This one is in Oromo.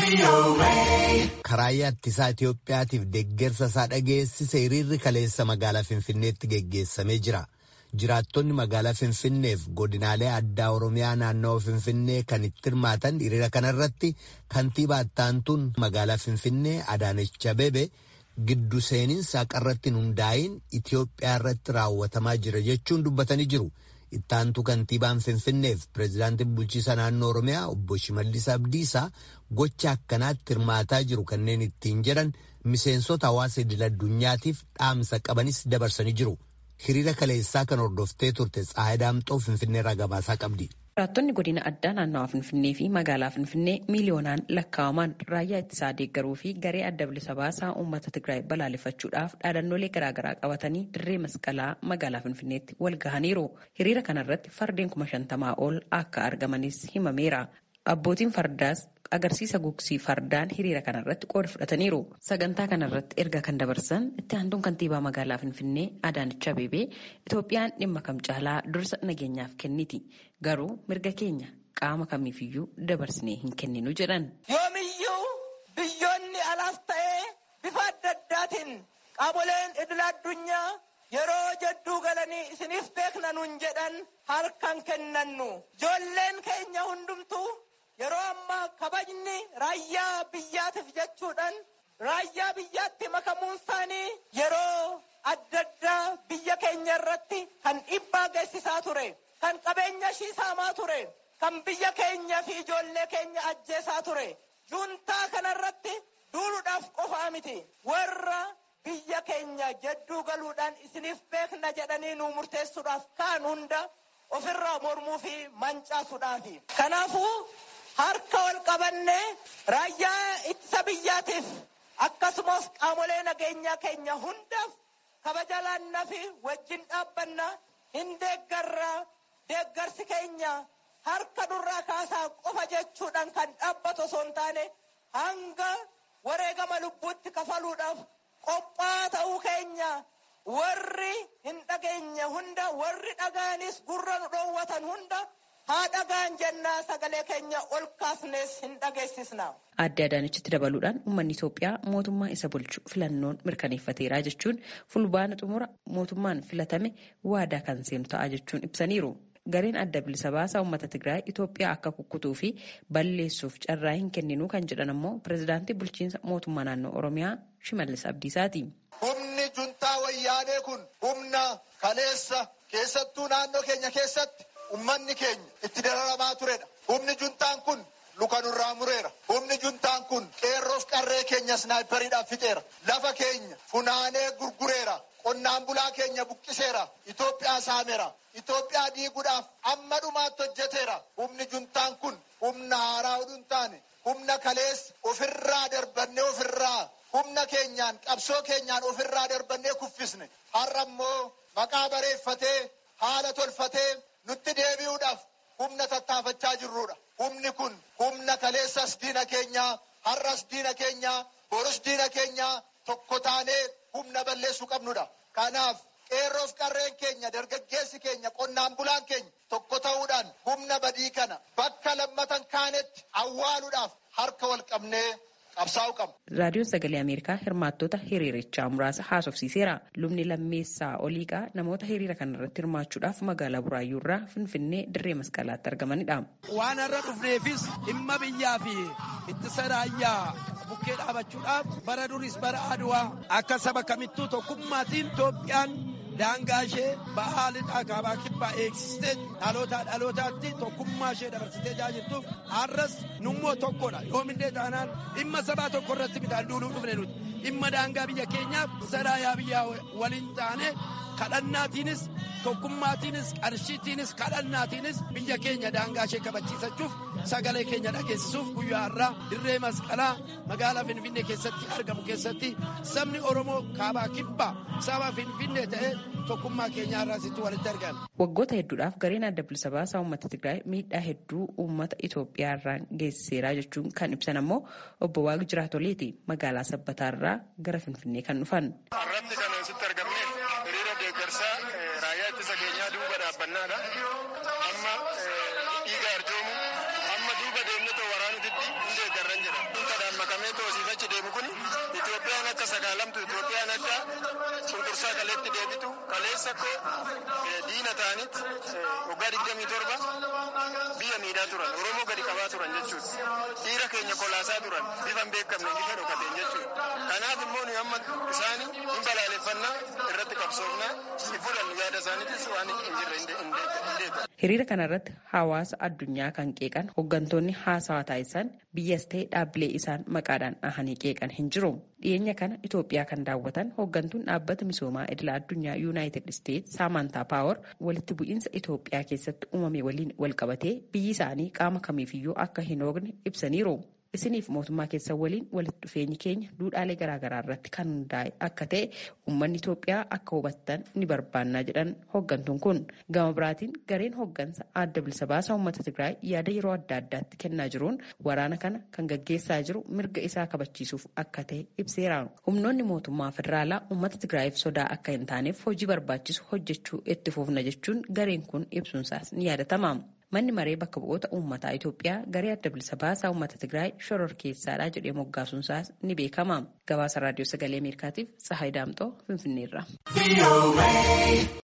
Karaayyaa ittisaa Itoophiyaatiif deeggarsa isaa dhageessise hiriirri kaleessa magaalaa Finfinneetti geggeessamee jira. Jiraattonni magaalaa Finfinneef godinaalee addaa Oromiyaa naannawaa Finfinnee kan itti hirmaatan hiriira kanarratti kantiibaa ittaantuun magaalaa Finfinnee Adaanech Abeebee giddu seeninsa haqarratti hundaa'in Itoophiyaa irratti raawwatamaa jira jechuun dubbatanii jiru. Ittaantu kantiibaan Finfinneef pireezidaantiin bulchiisa naannoo Oromiyaa obbo Shimallis Abdiisaa gocha akkanaatti hirmaataa jiru kanneen ittiin jedhan miseensota hawaasa idil addunyaatiif dhaamsa qabanis dabarsanii jiru. Hiriira kaleessaa kan hordoftee turte Tsaayii Daamxoo Finfinneerraa gabaasaa qabdi. Jiraattonni godina addaa naannawaa Finfinnee fi magaalaa Finfinnee miiliyoonaan lakkaa'aman raayyaa ittisaa deeggaruu fi garee adda bilisa baasaa uummata Tigraay balaaleffachuudhaaf dhaadannoolee garaagaraa qabatanii dirree masqalaa magaalaa Finfinneetti wal gahaniiru. Hiriira kanarratti fardeen kuma shantamaa ol akka argamanis himameera. Abbootiin fardaas agarsiisa gugsii fardaan hiriira kanarratti qooda fudhataniiru. Sagantaa kanarratti erga kan dabarsan itti aantuun kantiibaa magaalaa Finfinnee Adaanech Abeebee Itoophiyaan dhimma kam caalaa dursa nageenyaaf kenniti. Garuu mirga keenya qaama kamiifiyyuu dabarsinee hin kenninu jedhan. Yoomiyyuu biyyoonni alaas ta'ee bifa adda addaatiin qaamoleen idil addunyaa yeroo jedduu galanii isiniif beekna nuun jedhan harkaan kennannu. Ijoolleen keenya hundumtuu yeroo ammaa kabajni raayyaa biyyaatiif jechuudhaan raayyaa biyyaatti makamuun isaanii yeroo adda addaa biyya keenya irratti kan dhiibbaa geessisaa ture kan qabeenya ishii saamaa ture kan biyya keenya fi ijoollee keenya ajjeesaa ture juuntaa kanarratti duuluudhaaf qofaa miti warra biyya keenya jedduu galuudhaan isiniif beekna jedhanii nu murteessuudhaaf kaan hunda ofirraa mormuu fi mancaasuudhaafi kanaafuu harka wal qabannee raayyaa ittisa biyyaatiif akkasumas qaamolee nageenyaa keenya hundaaf kabaja laannaa fi wajjin dhaabbanna hin deeggarraa deeggarsi keenya harka durraa kaasaa qofa jechuudhaan kan dhaabbatu osoo hin taane hanga wareegama lubbuutti kafaluudhaaf qophaa ta'uu keenya warri hin dhageenye hunda warri dhagaanis gurra nu dhoowwatan hunda haa dhagaan jennaa sagalee keenya ol kaasnees hin dhageessisna. Aadde Adaanechitti dabaluudhaan uummanni Itoophiyaa mootummaa isa bulchu filannoon mirkaneeffateera jechuun fulbaana xumura mootummaan filatame waadaa kan seenu ta'a jechuun ibsaniiru. Gareen adda bilisa baasaa uummata Tigraay Itoophiyaa akka kukkutuu fi balleessuuf carraa hin kenninu kan jedhan ammoo pireezidaantii bulchiinsa mootummaa naannoo Oromiyaa Shimallis Abdiisaati. Humni juntaa wayyaanee kun humna kaleessa keessattuu naannoo keenya keessatti ummanni keenya itti dararamaa turedha. Humni juntaan kun luka nurraa mureera. Humni juntaan kun qeerroof qarree keenya snaayiperiidhaan fixeera. Lafa keenya funaanee gurgureera. Qonnaan bulaa keenya buqqiseera. Itoophiyaa saameera. Itoophiyaa diiguudhaaf amma dhumaatti hojjeteera. Humni juntaan kun humna haaraa oduu hin taane humna kaleessa ofirraa darbannee ofirraa humna keenyaan qabsoo keenyaan ofirraa darbannee kuffisne. Har'a immoo maqaa bareeffatee haala tolfatee nutti deebi'uudhaaf humna tattaafachaa jirrudha. Humni kun humna kaleessas diina keenyaa, har'as diina keenyaa, borus diina keenyaa tokko taanee humna balleessuu qabnudha. Kanaaf qeerroof qarreen keenya, dargaggeessi keenya, qonnaan bulaan keenya tokko ta'uudhaan humna badii kana bakka lammatan kaanetti awwaaluudhaaf harka wal qabnee Raadiyoon Sagalee Ameerikaa hirmaattota hiriirichaa muraasa haasofsiiseera. Lubni lammeessaa oliiqaa namoota hiriira kanarratti hirmaachuudhaaf magaalaa Buraayyuu irraa Finfinnee dirree masqalaatti argamanidha. Waan har'a dhufneefis dhimma biyyaa fi ittisa raayyaa bukkee dhaabachuudhaaf bara duris bara aduwaa akka saba kamittuu tokkummaatiin Itoophiyaan daangaa ishee ba'aa lixaa kaabaa kibbaa eegsistee dhalootaa dhalootaatti tokkummaa ishee dabarsitee jaajirtuuf har'as nummoo tokkodha yoomillee taanaan dhimma sabaa tokko irratti bitaan duuluu dhufne nuti dhimma daangaa biyya keenyaaf saraayaa biyyaa waliin taane kadhannaatiinis tokkummaatiinis qarshiitiinis kadhannaatiinis biyya keenya daangaa ishee kabachiisachuuf sagalee keenya dhageessisuuf guyyaa har'aa dirree masqalaa magaalaa finfinnee keessatti argamu keessatti sabni oromoo kaabaa kibbaa saba finfinnee ta'ee tokkummaa keenya har'aasitti walitti argame. Waggoota hedduudhaaf gareen adda bilisa baasaa uummata Tigraay miidhaa hedduu uummata Itoophiyaa irraan geessiseera jechuun kan ibsan ammoo obbo Waaqi Jiraatoleeti magaalaa Sabbataa irraa gara Finfinnee kan dhufan. Irratti kan asitti argamne hiriira deeggarsaa raayyaa ittisa keenyaa duuba dhaabbannaadha. Amma dhiiga arjoomu amma duuba deemnee waraanutitti hin deeggarran jedha. sagaalamtu Itoophiyaan adda cunqursaa kaleetti deebitu kaleessa koo diina ta'anit waggaa digdamii torba biyya miidhaa turan Oromoo gadi qabaa turan jechuudha. Dhiira keenya kolaasaa turan bifa hin beekamne bifa dhokateen jechuudha. Kanaaf immoo nu amma isaanii hin balaaleffannaa irratti qabsoofnaa hin fudhannu yaada isaaniitis waan hin jirre hin deebi'u. Hiriira kanarratti hawaasa addunyaa kan qeeqan hooggantoonni haasawaa taasisan biyyas ta'e dhaabbilee isaan maqaadhaan dhahanii qeeqan hin jiru. Dhiyeenya kana Itoophiyaa kan daawwatan hooggantuun dhaabbata misoomaa idila addunyaa Yuunaayitid Isteet Saamantaa Paawar walitti bu'iinsa Itoophiyaa keessatti uumame waliin walqabatee biyyi isaanii qaama kamiifiyyuu akka hin hoogne ibsaniiru. Isiniif mootummaa keessan waliin walitti dhufeenyi keenya duudhaalee garaagaraa irratti kan hundaa'e akka ta'e uummanni Itoophiyaa akka hubattan ni barbaannaa jedhan hooggantuun kun. Gama biraatiin gareen hooggansa adda bilisa baasaa uummata Tigraay yaada yeroo adda addaatti kennaa jiruun waraana kana kan gaggeessaa jiru mirga isaa kabachiisuuf akka ta'e ibseera. Humnoonni mootummaa federaalaa uummata Tigraayiif sodaa akka hin taaneef hojii barbaachisu hojjechuu itti fufna jechuun gareen kun ibsuunsaas ni yaadatama. Manni maree bakka bu'oota uummataa Itoophiyaa garee adda bilisa baasaa uummata Tigraay shororkeessaadha jedhee moggaasuunsaas ni beekama. Gabaasa raadiyoo sagalee Ameerikaatiif Tsahaay Daamxoo Finfinneerra.